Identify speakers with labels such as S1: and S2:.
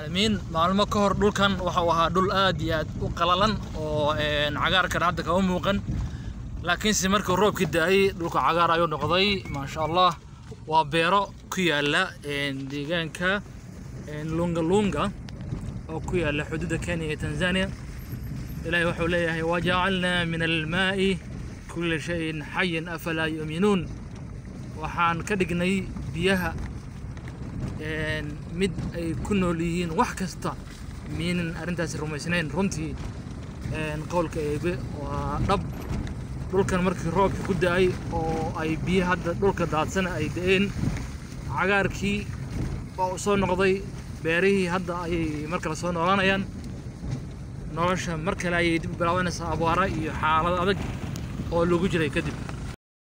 S1: caalamiin maalmo ka hor dhulkan waxa uu ahaa dhul aad iyo aad u qalalan oo cagaarkan hadda kama muuqan laakiinse markuu roobkii da-ay dhulka cagaar ayuu noqday maasha allah waa beero ku yaala deegaanka lunga lunga oo ku yaala xuduudda kenya iyo tanzania ilaahay wuxuu leeyahay wajacalnaa min almaa'i kulla shayin xayin afalaa yu'minuun waxaan ka dhignay biyaha mid ay ku nool yihiin wax kasta miinan arrintaasi rumaysnayn runtii qowlka eebe waa dhab dhulkan markii roobkii ku da-ay oo ay biyo hadda dhulka daadsana ay da-een cagaarkii waa uu soo noqday beerihii hadda ayay mar kale soo noolanayaan nolosha mar kale ayay dib bilaabanaysaa abaara iyo xaalad adag oo lagu jiray kadib